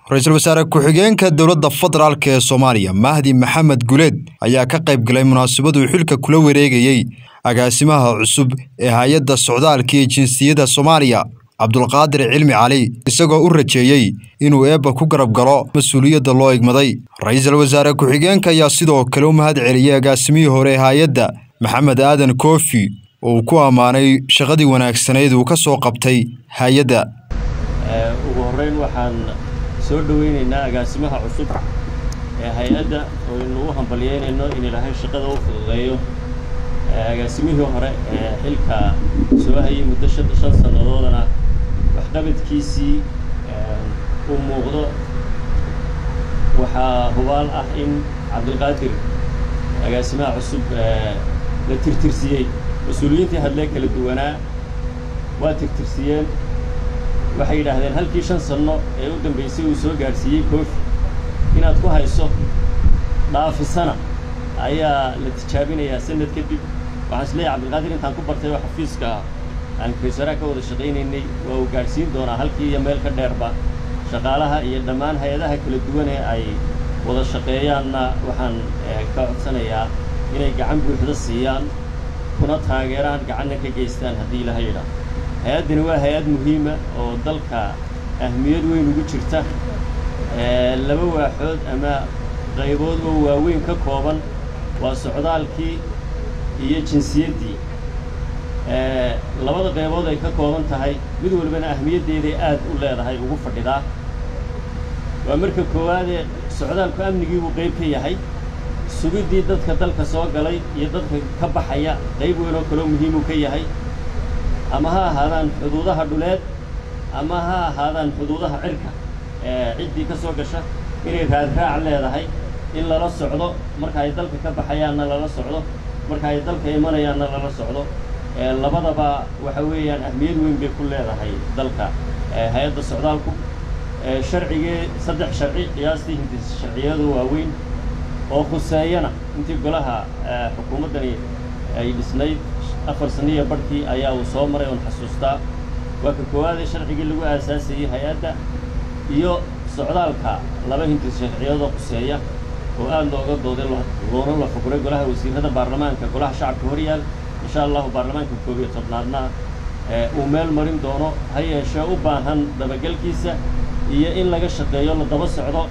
ra-iisul wasaare ku-xigeenka dowladda federaalk ee soomaaliya mahdi maxamed guleed ayaa ka qayb galay munaasabaduu xilka kula wareegayey agaasimaha cusub ee hay-adda socdaalka iyo jinsiyadda soomaaliya cabdulqaadir cilmi cali isagoo u rajeeyey inuu eebba ku garab galo mas-uuliyadda loo igmaday ra-iisul wasaare ku-xigeenka ayaa sidoo kale u mahad celiyey agaasimihii hore ee hay-adda maxamed aadan koofi oo uu ku ammaanay shaqadii wanaagsanayd uu ka soo qabtay hay-adda ugu horreyn waxaan soo dhoweynaynaa agaasimaha cusub ee hay-adda oo aynu u hambalyeynayno in ilaahay shaqada u fududeeyo agaasimihii hore ee xilka soo hayay muddo shan sannadoodana waxqabadkiisii uu muuqdo waxaa hubaal ah in cabdilqaadir agaasimaha cusub la tirtirsiyey mas-uuliyiintii hadlee kala duwanaa waa tirtirsiyeen waxay yidhaahdeen halkii shan sanno ee u dambaysay uu soo gaadhsiiyey koofi inaad ku hayso dhaafisana ayaa la tijaabinayaa sanad kadib waxaan is leeyahay cabdilqaadir intaan ku bartay oo xafiiska aan kaysaraha ka wada shaqaynaynay waa uu gaadhsiin doonaa halkii iyo meel ka dheerba shaqaalaha iyo dhammaan hay-adaha kala duwan ee ay wada shaqeeyaanna waxaan ka codsanayaa inay gacan buuxda siiyaan kuna taageeraan gacanna ka geystaan haddii ilaha yidhaah hay-addani waa hay-ad muhiima oo dalka ahmiyad weyn ugu jirta laba waaxood ama qaybood oo waaweyn ka kooban waa socdaalkii iyo jinsiyaddii labada qaybood ay ka kooban tahay mid walbana ahmiyaddeeday aad u leedahay ugu fadhidaa waa marka koowaadee socdaalku amnigii buu qayb ka yahay sugiddii dadka dalka soo galay iyo dadka ka baxaya qayb weyn oo kaloo muhiimuu ka yahay ama ha ahaadaan xuduudaha dhuleed ama ha ahaadaan xuduudaha cirka ee ciddii ka soo gasha inay raadraac leedahay in lala socdo marka ay dalka ka baxayaanna lala socdo marka ay dalka imanayaanna lala socdo labadaba waxa weeyaan ahmiyad weyn bay ku leedahay dalka hay-adda socdaalku sharcigee saddex sharci qiyaastii hindis sharciyadu waaweyn oo khuseeyana intii golaha xukuumaddani ay dhisnayd afar saniya barhkii ayaa uu soo maray oon xasuustaa waa ka koowaadee sharcigii lagu aasaasayey hay-adda iyo socdaalka laba hindis sharciyadoo khuseeya oo aad looga dooday loona la fuguray golaha wasiirada baarlamaanka golaha shacabka horyaal insha allahu baarlamaanka koob iyo tobnaadna uu meel marin doono ha yeeshee u baahan dabagelkiisa iyo in laga shaqeeyo la daba socdo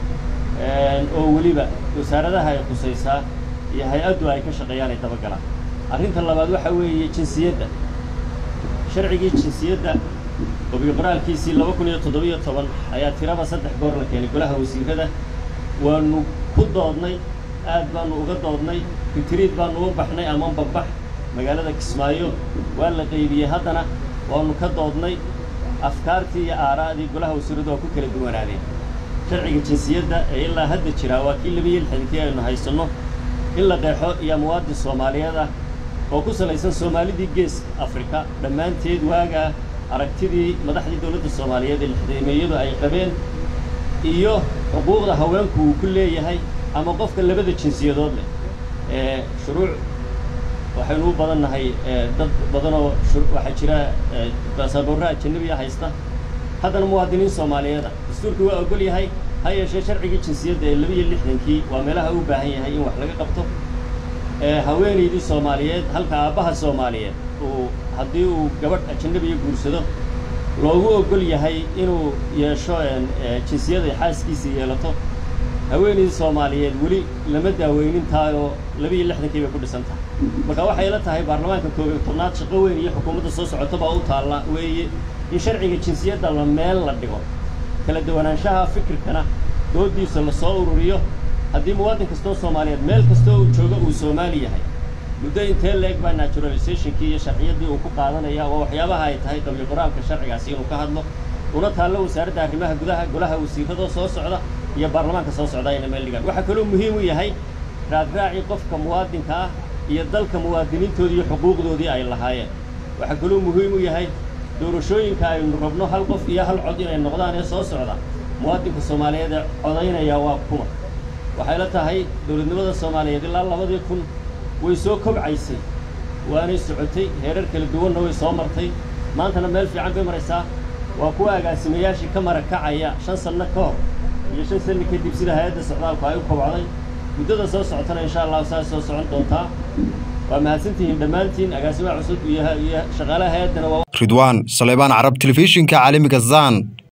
oo weliba wasaaradaha ay khusaysaa iyo hay-addu ay ka shaqeeyaan ay dabagalaan arrinta labaad waxaa weeye jinsiyadda sharcigii jinsiyadda obiqoraalkiisii laba kun iyo toddobiyo toban ayaa tiraba saddex goor la keenay golaha wasiirada waanu ku doodnay aad baanu uga doodnay fitiriid baanu u baxnay ama babbax magaalada kismaayo waa la qaybiyey haddana waanu ka doodnay afkaartii iyo aaraa'dii golaha wasiiradu waa ku kala duwanaadeen sharciga jinsiyadda ee ilaa hadda jiraa waa kii labiyo lixdankii aynu haysanno in la qeexo iyo muwaadin soomaaliyeed ah oo ku salaysan soomaalidii geeska afrika dhammaanteed waagaa aragtidii madaxdii dowladda soomaaliyeed ee lixdameeyadu ay qabeen iyo xuquuqda haweenku uu ku leeyahay ama qofka labada jinsiyadood leh ee shuruuc waxaynu u badan nahay dad badanoo waxaa jira baasaboorra ajanabiya haysta haddana muwaadiniin soomaaliyeeda dastuurkii waa ogol yahay ha yeeshee sharcigii jinsiyadda ee labiiyo lixdankii waa meelaha u baahan yahay in wax laga qabto haweenaydii soomaaliyeed halka aabbaha soomaaliyeed uu haddii uu gabadh ajanabiya guursado loogu ogol yahay inuu yeesho jinsiyada xaaskiisa yeelato haweenaydii soomaaliyeed weli lama daaweynin tahay oo labiiyo lixdankii bay ku dhisan tahay marka waxay la tahay baarlamaanka koob iyo tobnaad shaqo weyn iyo xukuumadda soo socotobaa u taalla weeye in sharciga jinsiyadda la meel la dhigo kala duwanaanshaha fikirkana dooddiisa la soo ururiyo haddii muwaadin kastoo soomaaliyeed meel kastoo uu joogo uu soomaali yahay muddo intee la-eg baa naturalizationkii iyo sharciyaddii uu ku qaadanaya waa waxyaabaha ay tahay qabli qoraalka sharcigaasi inuu ka hadlo una taallo wasaaradda arrimaha gudaha golaha wasiiradoo soo socda iyo baarlamaanka soo socda ayna meel dhigaan waxaa kaloo muhiim u yahay raadraacii qofka muwaadinka ah iyo dalka muwaadiniintoodii iyo xuquuqdoodii ay lahaayeen waxaa kaloo muhiim u yahay doorashooyinka aynu rabno hal qof iyo hal cod inay noqdaan ee soo socda muwaadinka soomaaliyeed ee codaynaya waa kuma waxay la tahay dowladnimada soomaaliyeed ilaa labadii kun way soo kobcaysay waanay socotay heerar kala duwanna way soo martay maantana meel fiican bay maraysaa waa kuwa agaasimayaashii ka marakacaya shan sanno ka hor iyo shan sani kadib sida hay-adda socdaalku ay u kobcday muddada soo socotana insha allahu saas soo socon doontaa waa mahadsantihiin dhammaantiin agaasimaha cusub iyo shaqaalaha hay-addana waa ridwaan saleebaan carab telefishinka caalamiga zan